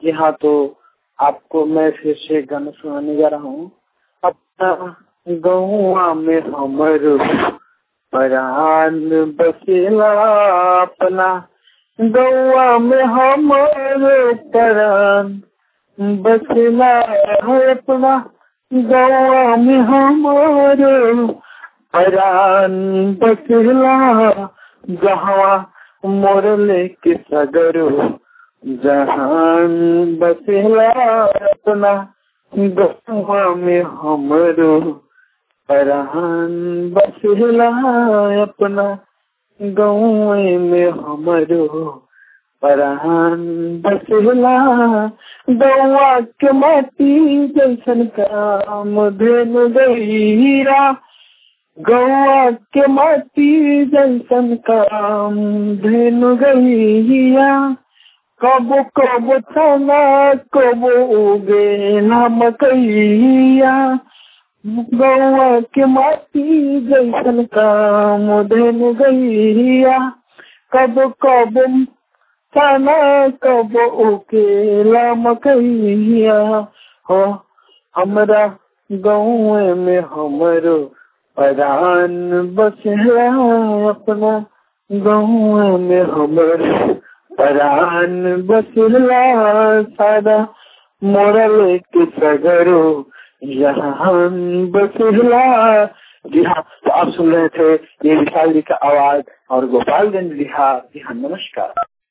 जी हाँ तो आपको मैं फिर से गाना सुनाने जा रहा हूँ अपना गहुआ में हमर परान बसेला अपना गौआ में हमर परान बसेला है अपना गौआ में हमर परान बसेला जहाँ मोर लेके सगरो जहान बसेला अपना गौआ में हमरो परान बसेला अपना गौए में हमरो परान बसेला गौआ के माटी जैसन काम धेन गईरा गौआ के माटी जैसन काम धेन गईया कबो कबो थाना कबो उगे नाम कैया गौआ के माटी जैसन काम धेन गईया कब कब थाना कब उकेला मकैया हो हमरा गाँव में हमरो परान बसला अपना गाँव में हमरो परान बसला सादा मोरल के सगरो यहाँ बसला जी हाँ तो आप सुन रहे थे ये विशाल जी का आवाज और गोपालगंज बिहार जी हाँ नमस्कार